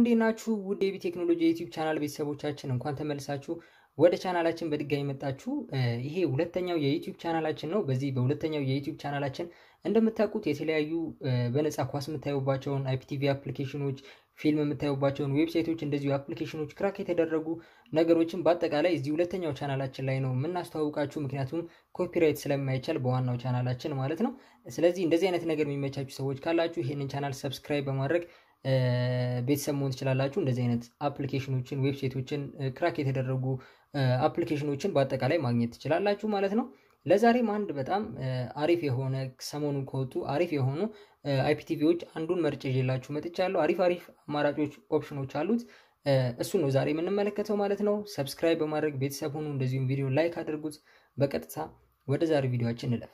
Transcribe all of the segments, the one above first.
እንዴት ናችሁ? ውድ የቢ ቴክኖሎጂ የዩቲዩብ ቻናል ቤተሰቦቻችን እንኳን ተመልሳችሁ ወደ ቻናላችን በድጋሚ መጣችሁ። ይሄ ሁለተኛው የዩቲዩብ ቻናላችን ነው። በዚህ በሁለተኛው የዩቲዩብ ቻናላችን እንደምታውቁት የተለያዩ በነፃ ኳስ የምታዩባቸውን አይፒቲቪ አፕሊኬሽኖች፣ ፊልም የምታዩባቸውን ዌብሳይቶች፣ እንደዚሁ አፕሊኬሽኖች ክራክ የተደረጉ ነገሮችን በአጠቃላይ እዚህ ሁለተኛው ቻናላችን ላይ ነው የምናስተዋውቃችሁ። ምክንያቱም ኮፒራይት ስለማይቻል በዋናው ቻናላችን ማለት ነው። ስለዚህ እንደዚህ አይነት ነገር የሚመቻችሁ ሰዎች ካላችሁ ይህንን ቻናል ሰብስክራይብ በማድረግ ቤተሰብ መሆን ትችላላችሁ። እንደዚህ አይነት አፕሊኬሽኖችን፣ ዌብሳይቶችን ክራክ የተደረጉ አፕሊኬሽኖችን በአጠቃላይ ማግኘት ትችላላችሁ ማለት ነው። ለዛሬም አንድ በጣም አሪፍ የሆነ ሰሞኑን ከወጡ አሪፍ የሆኑ አይፒቲቪዎች አንዱን መርጬ ይዤላችሁ መጥቻለሁ። አሪፍ አሪፍ አማራጮች ኦፕሽኖች አሉት። እሱ ነው ዛሬ የምንመለከተው ማለት ነው። ሰብስክራይብ በማድረግ ቤተሰብ ሁኑ። እንደዚሁም ቪዲዮ ላይክ አድርጉት። በቀጥታ ወደ ዛሬ ቪዲዮችን እንለፍ።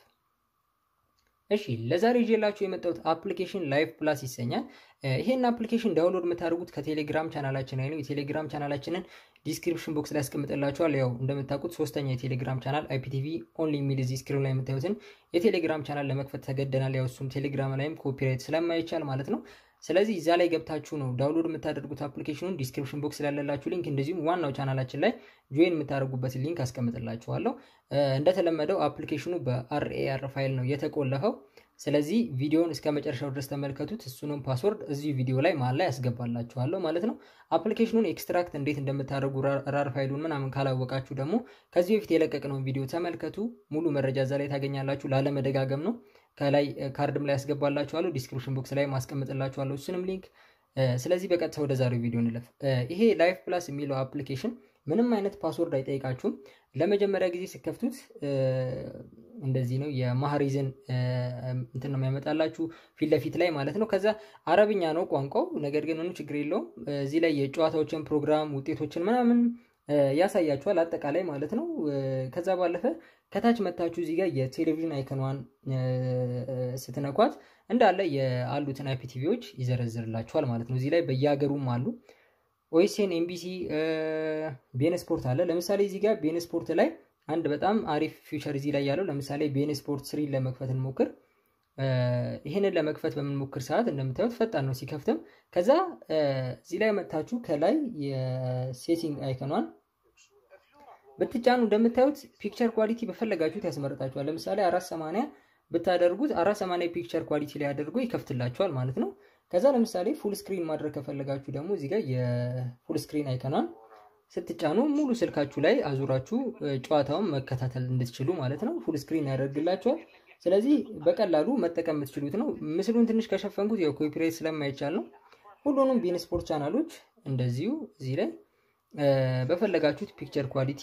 እሺ ለዛሬ ይዤላችሁ የመጣሁት አፕሊኬሽን ላይፍ ፕላስ ይሰኛል። ይሄን አፕሊኬሽን ዳውንሎድ የምታደርጉት ከቴሌግራም ቻናላችን ላይ ነው። የቴሌግራም ቻናላችንን ዲስክሪፕሽን ቦክስ ላይ ያስቀምጥላችኋል። ያው እንደምታውቁት ሶስተኛ የቴሌግራም ቻናል አይፒቲቪ ኦንሊ የሚል እዚህ ስክሪን ላይ የምታዩትን የቴሌግራም ቻናል ለመክፈት ተገደናል። ያው እሱም ቴሌግራም ላይም ኮፒራይት ስለማይቻል ማለት ነው። ስለዚህ እዛ ላይ ገብታችሁ ነው ዳውንሎድ የምታደርጉት አፕሊኬሽኑን ዲስክሪፕሽን ቦክስ ላላችሁ ሊንክ፣ እንደዚሁም ዋናው ቻናላችን ላይ ጆይን የምታደርጉበትን ሊንክ አስቀምጥላችኋለሁ። እንደተለመደው አፕሊኬሽኑ በአርኤአር ፋይል ነው የተቆለፈው። ስለዚህ ቪዲዮውን እስከ መጨረሻው ድረስ ተመልከቱት። እሱንም ፓስወርድ እዚሁ ቪዲዮ ላይ መሀል ላይ ያስገባላችኋለሁ ማለት ነው። አፕሊኬሽኑን ኤክስትራክት እንዴት እንደምታደርጉ ራር ፋይሉን ምናምን ካላወቃችሁ ደግሞ ከዚህ በፊት የለቀቅነውን ቪዲዮ ተመልከቱ። ሙሉ መረጃ እዛ ላይ ታገኛላችሁ። ላለመደጋገም ነው። ከላይ ካርድም ላይ ያስገባላችኋለሁ፣ ዲስክሪፕሽን ቦክስ ላይ ማስቀምጥላችኋለሁ እሱንም ሊንክ። ስለዚህ በቀጥታ ወደ ዛሬው ቪዲዮ እንለፍ። ይሄ ላይፍ ፕላስ የሚለው አፕሊኬሽን ምንም አይነት ፓስወርድ አይጠይቃችሁም። ለመጀመሪያ ጊዜ ስከፍቱት እንደዚህ ነው። የማህሪዝን እንትን ነው የሚያመጣላችሁ ፊት ለፊት ላይ ማለት ነው። ከዛ አረብኛ ነው ቋንቋው፣ ነገር ግን ምንም ችግር የለውም። እዚህ ላይ የጨዋታዎችን ፕሮግራም ውጤቶችን ምናምን ያሳያችኋል አጠቃላይ ማለት ነው። ከዛ ባለፈ ከታች መታችሁ እዚህ ጋር የቴሌቪዥን አይከኗን ስትነኳት እንዳለ የአሉትን አይፒቲቪዎች ይዘረዝርላችኋል ማለት ነው። እዚህ ላይ በየሀገሩም አሉ። ኦኤስኤን፣ ኤምቢሲ፣ ቤን ስፖርት አለ። ለምሳሌ እዚህ ጋር ቤን ስፖርት ላይ አንድ በጣም አሪፍ ፊውቸር እዚህ ላይ ያለው ለምሳሌ ቤን ስፖርት ስሪን ለመክፈት እንሞክር። ይህንን ለመክፈት በምንሞክር ሰዓት እንደምታዩት ፈጣን ነው ሲከፍትም። ከዛ እዚህ ላይ መጥታችሁ ከላይ የሴቲንግ አይከኗን ብትጫኑ እንደምታዩት ፒክቸር ኳሊቲ በፈለጋችሁት ያስመርጣችኋል። ለምሳሌ አራት ሰማንያ ብታደርጉት አራት ሰማንያ ፒክቸር ኳሊቲ ላይ አድርጎ ይከፍትላችኋል ማለት ነው። ከዛ ለምሳሌ ፉል ስክሪን ማድረግ ከፈለጋችሁ ደግሞ እዚህ ጋር የፉል ስክሪን አይከኗን ስትጫኑ ሙሉ ስልካችሁ ላይ አዙራችሁ ጨዋታውን መከታተል እንድትችሉ ማለት ነው። ፉል ስክሪን ያደርግላችኋል። ስለዚህ በቀላሉ መጠቀም የምትችሉት ነው። ምስሉን ትንሽ ከሸፈንኩት ያው ኮፒራይት ስለማይቻል ነው። ሁሉንም ቢን ስፖርት ቻናሎች እንደዚሁ እዚህ ላይ በፈለጋችሁት ፒክቸር ኳሊቲ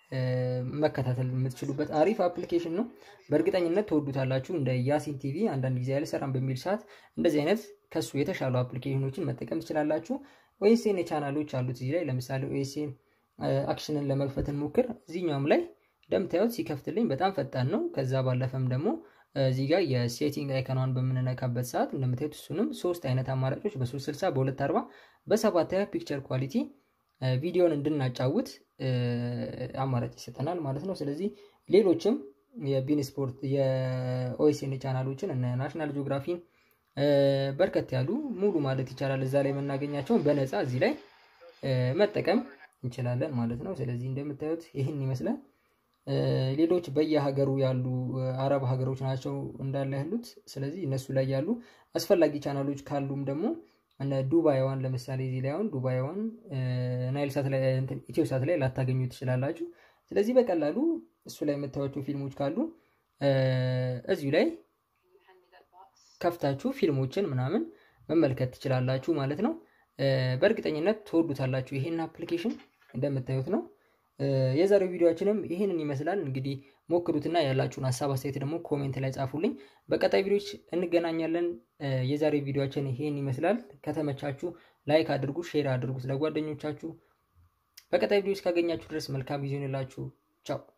መከታተል የምትችሉበት አሪፍ አፕሊኬሽን ነው። በእርግጠኝነት ትወዱታላችሁ። እንደ ያሲን ቲቪ አንዳንድ ጊዜ አልሰራም በሚል ሰዓት እንደዚህ አይነት ከሱ የተሻሉ አፕሊኬሽኖችን መጠቀም ትችላላችሁ። ኦኤስኤን ቻናሎች አሉት እዚህ ላይ ለምሳሌ ኦኤስኤን አክሽንን ለመክፈት እንሞክር። እዚህኛውም ላይ እንደምታዩት ሲከፍትልኝ በጣም ፈጣን ነው። ከዛ ባለፈም ደግሞ እዚህ ጋር የሴቲንግ አይከኗን በምንነካበት ሰዓት እንደምታዩት እሱንም ሶስት አይነት አማራጮች በ360 በ240 በሰባት ፒክቸር ኳሊቲ ቪዲዮን እንድናጫውት አማራጭ ይሰጠናል ማለት ነው። ስለዚህ ሌሎችም የቢን ስፖርት የኦኤስኤን ቻናሎችን እነ ናሽናል ጂኦግራፊን በርከት ያሉ ሙሉ ማለት ይቻላል እዛ ላይ የምናገኛቸውን በነፃ እዚህ ላይ መጠቀም እንችላለን ማለት ነው። ስለዚህ እንደምታዩት ይህን ይመስላል። ሌሎች በየሀገሩ ያሉ አረብ ሀገሮች ናቸው እንዳለ ያሉት። ስለዚህ እነሱ ላይ ያሉ አስፈላጊ ቻናሎች ካሉም ደግሞ እነ ዱባይዋን ለምሳሌ እዚህ ላይ አሁን ዱባይዋን ናይል ሳት ላይ ኢትዮ ሳት ላይ ላታገኙ ትችላላችሁ። ስለዚህ በቀላሉ እሱ ላይ የምታዩቸው ፊልሞች ካሉ እዚሁ ላይ ከፍታችሁ ፊልሞችን ምናምን መመልከት ትችላላችሁ ማለት ነው። በእርግጠኝነት ትወዱታላችሁ ይሄን አፕሊኬሽን እንደምታዩት ነው። የዛሬው ቪዲዮችንም ይህንን ይመስላል። እንግዲህ ሞክሩትና ያላችሁን ሀሳብ አስተያየት ደግሞ ኮሜንት ላይ ጻፉልኝ። በቀጣይ ቪዲዮች እንገናኛለን። የዛሬው ቪዲዮችን ይሄን ይመስላል። ከተመቻችሁ ላይክ አድርጉ፣ ሼር አድርጉት ለጓደኞቻችሁ። በቀጣይ ቪዲዮች ካገኛችሁ ድረስ መልካም ጊዜ ይሆንላችሁ። ቻው